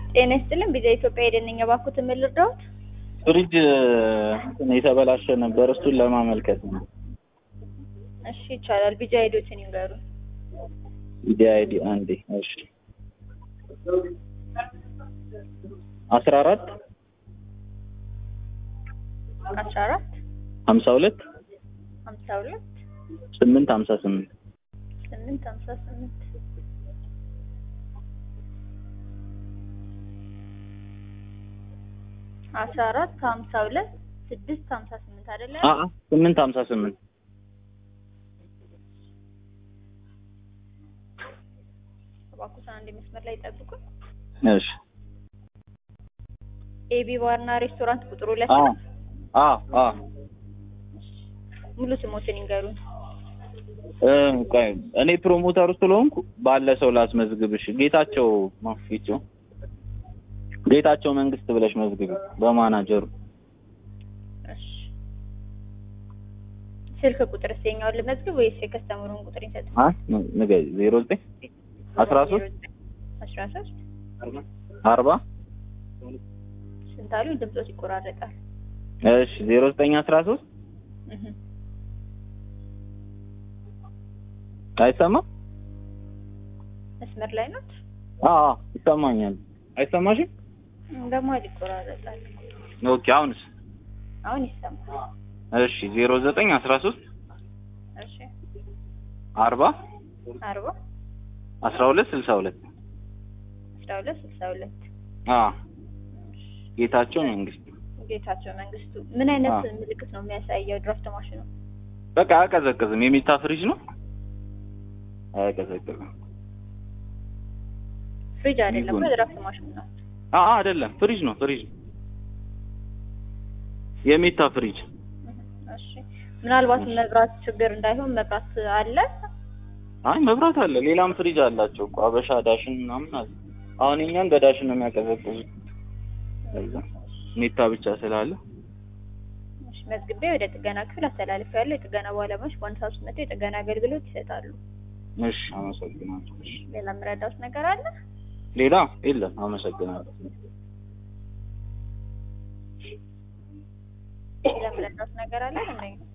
ጤና ይስጥልን ቢዛ ኢትዮጵያ የደነኛ ባኩት ምን ልርዳዎት? ፍሪጅ እንትን የተበላሸ ነበር። እሱን ለማመልከት ነው። እሺ ይቻላል። ቢጃ ሄዶችን ይንገሩ። ኢዲ አይዲ አንዴ። እሺ አስራ አራት አስራ አራት ሀምሳ ሁለት ሀምሳ ሁለት ስምንት ሀምሳ ስምንት ስምንት ሀምሳ ስምንት አስራ አራት ሀምሳ ሁለት ስድስት ሀምሳ ስምንት አይደለ? አ አ ስምንት ሀምሳ ስምንት እባክዎትን አንድ መስመር ላይ ጠብቁን። እሺ ኤቢ ባርና ሬስቶራንት ቁጥር ሁለት አ ነው። አ አ ሙሉ ስሞትን ይንገሩን። እ ቆይ እኔ ፕሮሞተሩ ስለሆንኩ ባለ ሰው ላስመዝግብሽ። ጌታቸው ማፊቾ ጌታቸው መንግስት ብለሽ መዝግቢ በማናጀሩ እሺ ስልክ ቁጥር የኛውን ልመዝግብ ወይስ የከስተመሩን ቁጥር ይሰጥ? አ ንገሪ ዜሮ ዘጠኝ አስራ ሶስት አስራ ሶስት አርባ ስንት አሉ? ድምፆት ይቆራረጣል። እሺ ዜሮ ዘጠኝ አስራ ሶስት እህ አይሰማም? መስመር ላይ ናት። አ አ ይሰማኛል። አይሰማሽም? በመሀል ይቆራረጣል። ኦኬ አሁንስ? አሁን ይሰማል። እሺ ዜሮ ዘጠኝ አስራ ሶስት እሺ አርባ አርባ አስራ ሁለት ስልሳ ሁለት አስራ ሁለት ስልሳ ሁለት አ ጌታቸው መንግስት ጌታቸው መንግስቱ ምን አይነት አዎ። ምልክት ነው የሚያሳየው? ድራፍት ማሽኑ በቃ አያቀዘቅዝም። የሚታ ፍሪጅ ነው። አያቀዘቅዝም። ፍሪጅ አይደለም፣ ይሁን። ድራፍት ማሽኑ ነው። አ አ አይደለም፣ ፍሪጅ ነው። ፍሪጅ ነው። የሚታ ፍሪጅ እሺ ምናልባት መብራት ችግር እንዳይሆን መብራት አለ። አይ መብራት አለ። ሌላም ፍሪጅ አላቸው እኮ አበሻ ዳሽን ምናምን አለ። አሁን እኛን በዳሽን ነው የሚያቀዘቅዙት። ለዛ ሜታ ብቻ ስላለ እሺ መዝግቤ ወደ ጥገና ክፍል አስተላልፍ ያለው የጥገና ባለሙያዎች በአንድ ሰዓት ውስጥ መጥተው የጥገና አገልግሎት ይሰጣሉ። እሺ፣ አመሰግናለሁ። እሺ፣ ሌላ የምረዳውት ነገር አለ? ሌላ የለም። አመሰግናለሁ። ሌላ የምረዳውት ነገር አለ? እንዴ